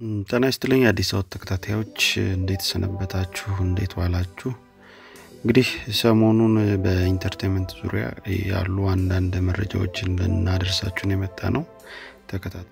ጤና ይስጥልኝ አዲስ አበባ ተከታታዮች እንዴት ሰነበታችሁ? እንዴት ዋላችሁ? እንግዲህ ሰሞኑን በኢንተርቴንመንት ዙሪያ ያሉ አንዳንድ መረጃዎችን ልናደርሳችሁን የመጣ ነው። ተከታተ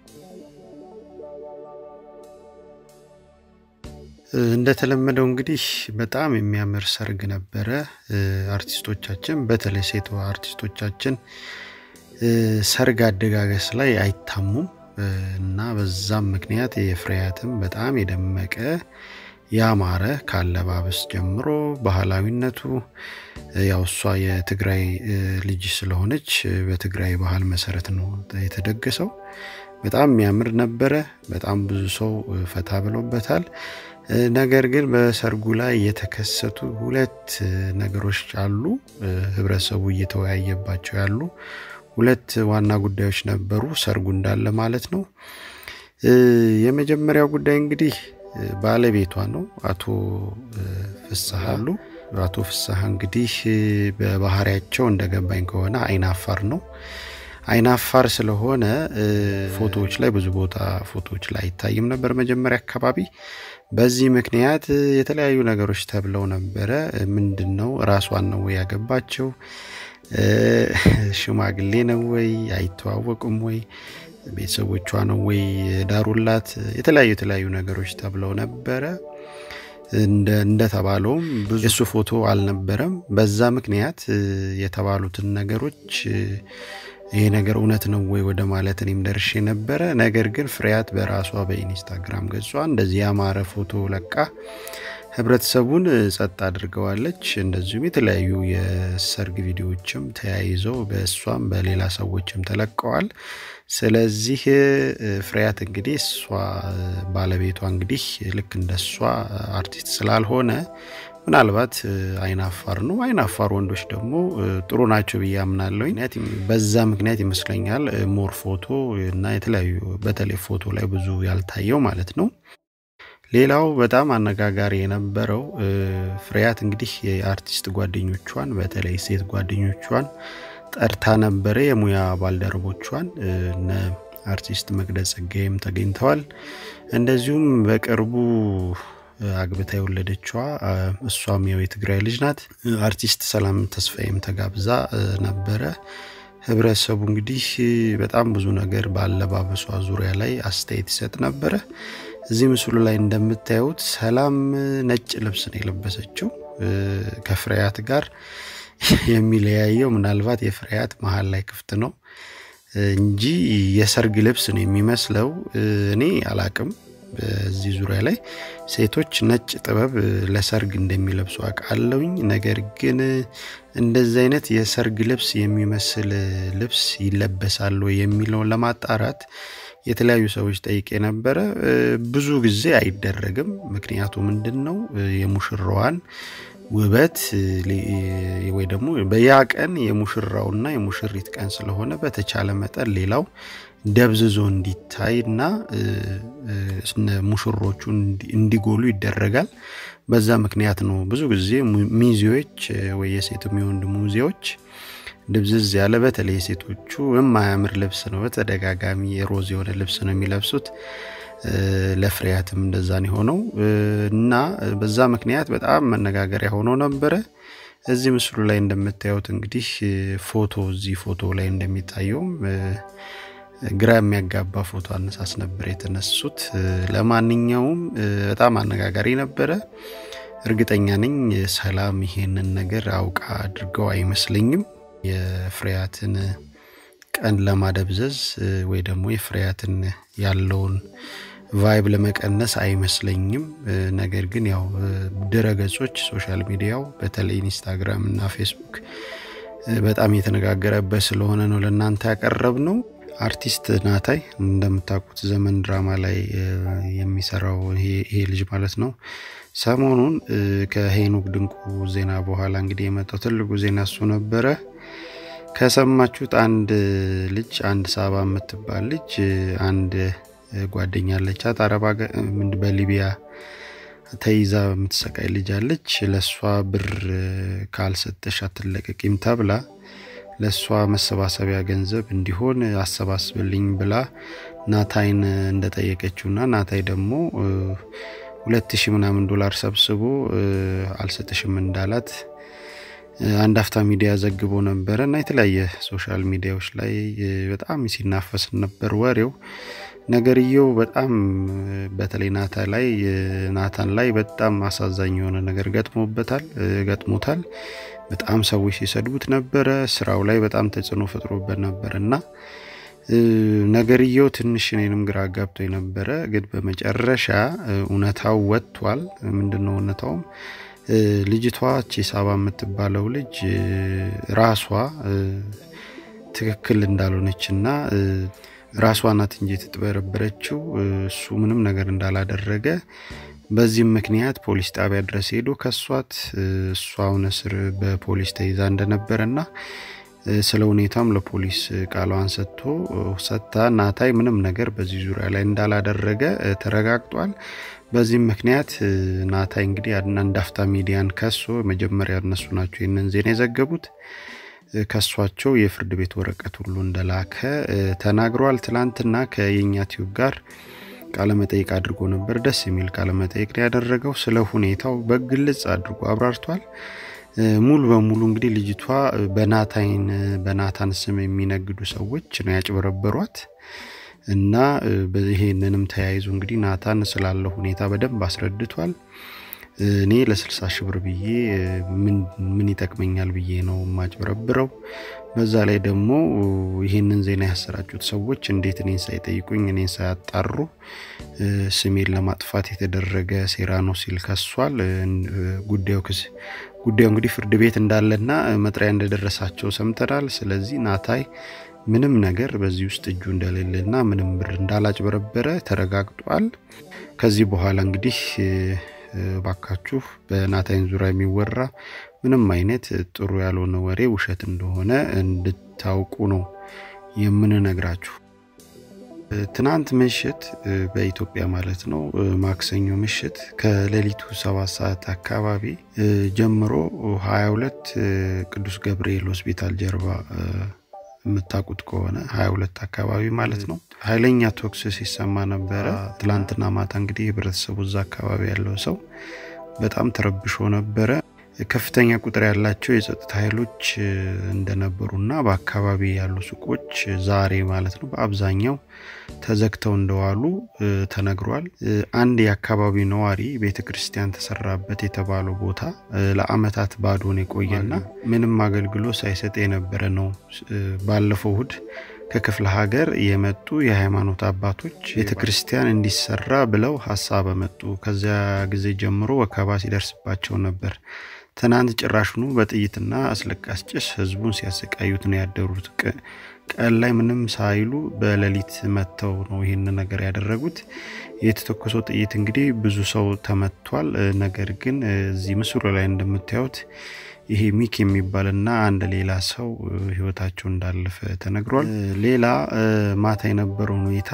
እንደተለመደው እንግዲህ በጣም የሚያምር ሰርግ ነበረ። አርቲስቶቻችን በተለይ ሴት አርቲስቶቻችን ሰርግ አደጋገስ ላይ አይታሙም እና በዛም ምክንያት የፍሬያትም በጣም የደመቀ ያማረ ካለባበስ ጀምሮ ባህላዊነቱ ያው እሷ የትግራይ ልጅ ስለሆነች በትግራይ ባህል መሰረት ነው የተደገሰው። በጣም የሚያምር ነበረ። በጣም ብዙ ሰው ፈታ ብሎበታል። ነገር ግን በሰርጉ ላይ የተከሰቱ ሁለት ነገሮች አሉ። ህብረተሰቡ እየተወያየባቸው ያሉ ሁለት ዋና ጉዳዮች ነበሩ፣ ሰርጉ እንዳለ ማለት ነው። የመጀመሪያው ጉዳይ እንግዲህ ባለቤቷ ነው፣ አቶ ፍስሐ አሉ። አቶ ፍስሐ እንግዲህ በባህሪያቸው እንደገባኝ ከሆነ አይናፋር ነው። አይናፋር ስለሆነ ፎቶዎች ላይ ብዙ ቦታ ፎቶዎች ላይ አይታይም ነበር መጀመሪያ አካባቢ። በዚህ ምክንያት የተለያዩ ነገሮች ተብለው ነበረ። ምንድን ነው ራሷን ነው ወይ ያገባቸው? ሽማግሌ ነው ወይ? አይተዋወቁም ወይ? ቤተሰቦቿ ነው ወይ ዳሩላት? የተለያዩ የተለያዩ ነገሮች ተብለው ነበረ። እንደተባለውም ብዙ የሱ ፎቶ አልነበረም። በዛ ምክንያት የተባሉትን ነገሮች ይሄ ነገር እውነት ነው ወይ ወደ ማለት እኔም ደርሼ ነበረ። ነገር ግን ፍሬያት በራሷ በኢንስታግራም ገጿ እንደዚህ ያማረ ፎቶ ለቃ ህብረተሰቡን ጸጥ አድርገዋለች። እንደዚሁም የተለያዩ የሰርግ ቪዲዮዎችም ተያይዘው በእሷም በሌላ ሰዎችም ተለቀዋል። ስለዚህ ፍሬያት እንግዲህ እሷ ባለቤቷ እንግዲህ ልክ እንደ እሷ አርቲስት ስላልሆነ ምናልባት አይናፋር ነው። አይናፋር ወንዶች ደግሞ ጥሩ ናቸው ብዬ አምናለሁ። በዛ ምክንያት ይመስለኛል ሞር ፎቶ እና የተለያዩ በተለይ ፎቶ ላይ ብዙ ያልታየው ማለት ነው። ሌላው በጣም አነጋጋሪ የነበረው ፍሬያት እንግዲህ የአርቲስት ጓደኞቿን በተለይ ሴት ጓደኞቿን ጠርታ ነበረ። የሙያ ባልደረቦቿን እነ አርቲስት መቅደስ ጸጋይም ተገኝተዋል። እንደዚሁም በቅርቡ አግብታ የወለደችዋ እሷም ያው የትግራይ ልጅ ናት። አርቲስት ሰላም ተስፋዬም ተጋብዛ ነበረ። ህብረተሰቡ እንግዲህ በጣም ብዙ ነገር በአለባበሷ ዙሪያ ላይ አስተያየት ይሰጥ ነበረ። እዚህ ምስሉ ላይ እንደምታዩት ሰላም ነጭ ልብስ ነው የለበሰችው። ከፍሬያት ጋር የሚለያየው ምናልባት የፍሬያት መሀል ላይ ክፍት ነው እንጂ የሰርግ ልብስ ነው የሚመስለው። እኔ አላቅም በዚህ ዙሪያ ላይ ሴቶች ነጭ ጥበብ ለሰርግ እንደሚለብሱ አውቃለሁኝ። ነገር ግን እንደዚህ አይነት የሰርግ ልብስ የሚመስል ልብስ ይለበሳሉ የሚለውን ለማጣራት የተለያዩ ሰዎች ጠይቄ ነበረ። ብዙ ጊዜ አይደረግም። ምክንያቱ ምንድን ነው? የሙሽራዋን ውበት ወይ ደግሞ በያ ቀን የሙሽራውና የሙሽሪት ቀን ስለሆነ በተቻለ መጠን ሌላው ደብዝዞ እንዲታይ እና ሙሽሮቹ እንዲጎሉ ይደረጋል። በዛ ምክንያት ነው ብዙ ጊዜ ሚዜዎች ወይ የሴት የሚወንድ ሙዚዎች ድብዝዝ ያለ በተለይ የሴቶቹ የማያምር ልብስ ነው በተደጋጋሚ የሮዝ የሆነ ልብስ ነው የሚለብሱት። ለፍሬያትም እንደዛን የሆነው እና በዛ ምክንያት በጣም መነጋገሪያ ሆኖ ነበረ። እዚህ ምስሉ ላይ እንደምታዩት እንግዲህ ፎቶ እዚህ ፎቶ ላይ እንደሚታየውም ግራ የሚያጋባ ፎቶ አነሳስ ነበር የተነሱት። ለማንኛውም በጣም አነጋጋሪ ነበረ። እርግጠኛ ነኝ ሰላም ይሄንን ነገር አውቃ አድርገው አይመስለኝም። የፍሬያትን ቀን ለማደብዘዝ ወይ ደግሞ የፍሬያትን ያለውን ቫይብ ለመቀነስ አይመስለኝም። ነገር ግን ያው ድረገጾች፣ ሶሻል ሚዲያው በተለይ ኢንስታግራም እና ፌስቡክ በጣም የተነጋገረበት ስለሆነ ነው ለእናንተ ያቀረብ ነው። አርቲስት ናታይ እንደምታውቁት ዘመን ድራማ ላይ የሚሰራው ይሄ ልጅ ማለት ነው። ሰሞኑን ከሄኖክ ድንቁ ዜና በኋላ እንግዲህ የመጣው ትልቁ ዜና እሱ ነበረ። ከሰማችሁት አንድ ልጅ አንድ ሳባ የምትባል ልጅ አንድ ጓደኛ አለቻት አረባ በሊቢያ ተይዛ የምትሰቃይ ልጅ አለች። ለእሷ ብር ካልሰጠሽ አትለቀቂም ተብላ ለእሷ መሰባሰቢያ ገንዘብ እንዲሆን አሰባስብልኝ ብላ ናታይን እንደጠየቀችውና ናታይ ደግሞ ሁለት ሺህ ምናምን ዶላር ሰብስቦ አልሰጥሽም እንዳላት አንድ አፍታ ሚዲያ ዘግቦ ነበረ እና የተለያየ ሶሻል ሚዲያዎች ላይ በጣም ሲናፈስ ነበር ወሬው። ነገርየው በጣም በተለይ ናታ ላይ ናታን ላይ በጣም አሳዛኝ የሆነ ነገር ገጥሞበታል ገጥሞታል። በጣም ሰዎች ሲሰድቡት ነበረ። ስራው ላይ በጣም ተጽዕኖ ፈጥሮበት ነበር እና ነገርየው ትንሽ እኔንም ግራ ጋብቶ የነበረ ግን በመጨረሻ እውነታው ወጥቷል። ምንድነው እውነታውም ልጅቷ ቺሳባ የምትባለው ልጅ ራሷ ትክክል እንዳልሆነች እና ራሷ ናት እንጂ የተጥበረበረችው እሱ ምንም ነገር እንዳላደረገ በዚህም ምክንያት ፖሊስ ጣቢያ ድረስ ሄዶ ከሷት እሷ አሁን እስር በፖሊስ ተይዛ እንደነበረ እና ስለ ሁኔታም ለፖሊስ ቃሏን ሰጥቶ ሰጥታ ናታይ ምንም ነገር በዚህ ዙሪያ ላይ እንዳላደረገ ተረጋግጧል። በዚህም ምክንያት ናታይ እንግዲህ አንድ አፍታ ሚዲያን ከሶ መጀመሪያ እነሱ ናቸው ይህንን ዜና የዘገቡት ከሷቸው የፍርድ ቤት ወረቀት ሁሉ እንደላከ ተናግሯል። ትላንትና ከየኛ ቲዩብ ጋር ቃለመጠይቅ አድርጎ ነበር። ደስ የሚል ቃለመጠይቅ ነው ያደረገው። ስለ ሁኔታው በግልጽ አድርጎ አብራርቷል። ሙሉ በሙሉ እንግዲህ ልጅቷ በናታይን በናታን ስም የሚነግዱ ሰዎች ነው ያጭበረበሯት እና ይሄንንም ተያይዞ እንግዲህ ናታን ስላለው ሁኔታ በደንብ አስረድቷል። እኔ ለ60 ሺህ ብር ብዬ ምን ይጠቅመኛል ብዬ ነው የማጭበረብረው። በዛ ላይ ደግሞ ይህንን ዜና ያሰራጩት ሰዎች እንዴት እኔን ሳይጠይቁኝ እኔን ሳያጣሩ ስሜን ለማጥፋት የተደረገ ሴራ ነው ሲል ከሷል። ጉዳዩ ክስ ጉዳዩ እንግዲህ ፍርድ ቤት እንዳለና መጥሪያ እንደደረሳቸው ሰምተናል። ስለዚህ ናታይ ምንም ነገር በዚህ ውስጥ እጁ እንደሌለና ምንም ብር እንዳላጭበረበረ ተረጋግጧል። ከዚህ በኋላ እንግዲህ ባካችሁ በናታይን ዙሪያ የሚወራ ምንም አይነት ጥሩ ያልሆነ ወሬ ውሸት እንደሆነ እንድታውቁ ነው የምንነግራችሁ። ትናንት ምሽት በኢትዮጵያ ማለት ነው ማክሰኞ ምሽት ከሌሊቱ ሰባት ሰዓት አካባቢ ጀምሮ 22 ቅዱስ ገብርኤል ሆስፒታል ጀርባ የምታውቁት ከሆነ 22 አካባቢ ማለት ነው ኃይለኛ ቶክስ ሲሰማ ነበረ። ትላንትና ማታ እንግዲህ ህብረተሰቡ እዛ አካባቢ ያለው ሰው በጣም ተረብሾ ነበረ። ከፍተኛ ቁጥር ያላቸው የጸጥታ ኃይሎች እንደነበሩና በአካባቢ ያሉ ሱቆች ዛሬ ማለት ነው በአብዛኛው ተዘግተው እንደዋሉ ተነግሯል። አንድ የአካባቢው ነዋሪ ቤተ ክርስቲያን ተሰራበት የተባለው ቦታ ለአመታት ባዶን የቆየና ምንም አገልግሎት ሳይሰጥ የነበረ ነው። ባለፈው እሁድ ከክፍለ ሀገር የመጡ የሃይማኖት አባቶች ቤተ ክርስቲያን እንዲሰራ ብለው ሀሳብ መጡ። ከዚያ ጊዜ ጀምሮ ወከባ ሲደርስባቸው ነበር። ትናንት ጭራሽኑ በጥይትና አስለቃሽ ጭስ ህዝቡን ሲያሰቃዩት ነው ያደሩት። ቀን ላይ ምንም ሳይሉ በሌሊት መጥተው ነው ይህን ነገር ያደረጉት። የተተኮሰው ጥይት እንግዲህ ብዙ ሰው ተመቷል። ነገር ግን እዚህ ምስሉ ላይ እንደምታዩት ይሄ ሚክ የሚባልና አንድ ሌላ ሰው ህይወታቸው እንዳለፈ ተነግሯል። ሌላ ማታ የነበረውን ሁኔታ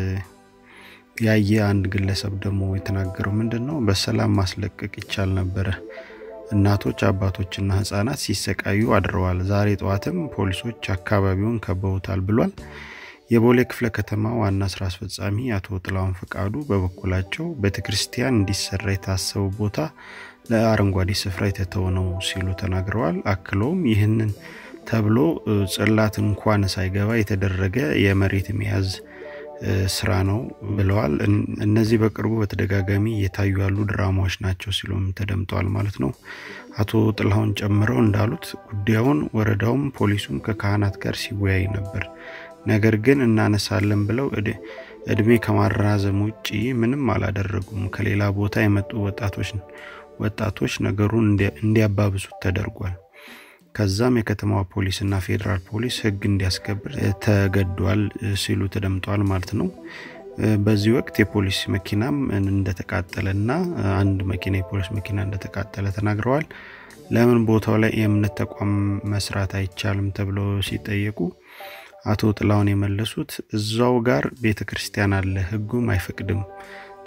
ያየ አንድ ግለሰብ ደግሞ የተናገረው ምንድን ነው፣ በሰላም ማስለቀቅ ይቻል ነበረ። እናቶች አባቶችና ህጻናት ሲሰቃዩ አድረዋል። ዛሬ ጠዋትም ፖሊሶች አካባቢውን ከበውታል ብሏል። የቦሌ ክፍለ ከተማ ዋና ስራ አስፈጻሚ አቶ ጥላሁን ፈቃዱ በበኩላቸው ቤተክርስቲያን እንዲሰራ የታሰበው ቦታ ለአረንጓዴ ስፍራ የተተው ነው ሲሉ ተናግረዋል። አክለውም ይህንን ተብሎ ጽላት እንኳን ሳይገባ የተደረገ የመሬት መያዝ ስራ ነው ብለዋል። እነዚህ በቅርቡ በተደጋጋሚ እየታዩ ያሉ ድራማዎች ናቸው ሲሉም ተደምጠዋል ማለት ነው። አቶ ጥላሁን ጨምረው እንዳሉት ጉዳዩን ወረዳውም ፖሊሱም ከካህናት ጋር ሲወያይ ነበር። ነገር ግን እናነሳለን ብለው እድሜ ከማራዘም ውጭ ምንም አላደረጉም። ከሌላ ቦታ የመጡ ወጣቶች ወጣቶች ነገሩን እንዲያባብሱት ተደርጓል። ከዛም የከተማዋ ፖሊስና ፌዴራል ፖሊስ ሕግ እንዲያስከብር ተገዷል ሲሉ ተደምጠዋል ማለት ነው። በዚህ ወቅት የፖሊስ መኪናም እንደተቃጠለና አንድ መኪና የፖሊስ መኪና እንደተቃጠለ ተናግረዋል። ለምን ቦታው ላይ የእምነት ተቋም መስራት አይቻልም ተብለው ሲጠየቁ አቶ ጥላውን የመለሱት እዛው ጋር ቤተ ክርስቲያን አለ፣ ሕጉም አይፈቅድም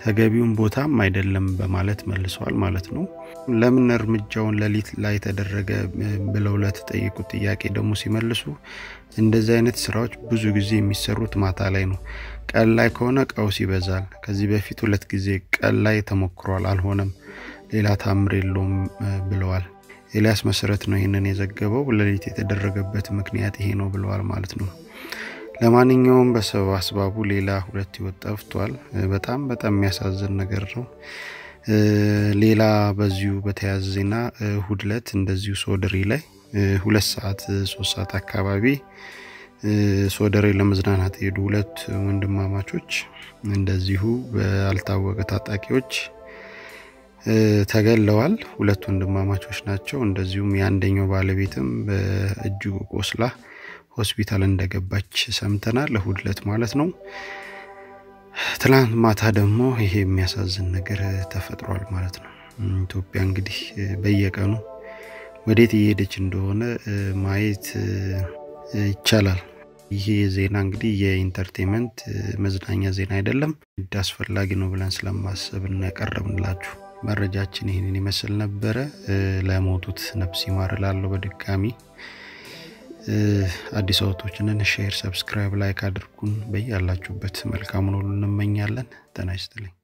ተገቢውን ቦታም አይደለም በማለት መልሰዋል ማለት ነው። ለምን እርምጃውን ሌሊት ላይ ተደረገ ብለው ለተጠየቁት ጥያቄ ደግሞ ሲመልሱ እንደዚህ አይነት ስራዎች ብዙ ጊዜ የሚሰሩት ማታ ላይ ነው። ቀን ላይ ከሆነ ቀውስ ይበዛል። ከዚህ በፊት ሁለት ጊዜ ቀን ላይ ተሞክሯል፣ አልሆነም። ሌላ ታምር የለውም ብለዋል። ኤልያስ መሰረት ነው ይህንን የዘገበው። ሌሊት የተደረገበት ምክንያት ይሄ ነው ብለዋል ማለት ነው። ለማንኛውም በሰበብ አስባቡ ሌላ ሁለት ህይወት ጠፍቷል። በጣም በጣም የሚያሳዝን ነገር ነው። ሌላ በዚሁ በተያያዘ ዜና እሁድ ዕለት እንደዚሁ ሶደሬ ላይ ሁለት ሰዓት ሶስት ሰዓት አካባቢ ሶደሬ ለመዝናናት የሄዱ ሁለት ወንድማማቾች እንደዚሁ ባልታወቀ ታጣቂዎች ተገለዋል። ሁለት ወንድማማቾች ናቸው። እንደዚሁም የአንደኛው ባለቤትም በእጅጉ ቆስላ ሆስፒታል እንደገባች ሰምተናል። እሁድ ዕለት ማለት ነው። ትላንት ማታ ደግሞ ይሄ የሚያሳዝን ነገር ተፈጥሯል ማለት ነው። ኢትዮጵያ እንግዲህ በየቀኑ ወዴት እየሄደች እንደሆነ ማየት ይቻላል። ይሄ ዜና እንግዲህ የኢንተርቴንመንት መዝናኛ ዜና አይደለም፣ አስፈላጊ ነው ብለን ስለማሰብ እናቀረብንላችሁ። መረጃችን ይህንን ይመስል ነበረ። ለሞቱት ነፍስ ይማር እላለሁ በድጋሚ አዲስ አውቶችንን ሼር፣ ሰብስክራይብ፣ ላይክ አድርጉን። በያላችሁበት መልካሙን ሁሉ እንመኛለን። ጤና ይስጥልኝ።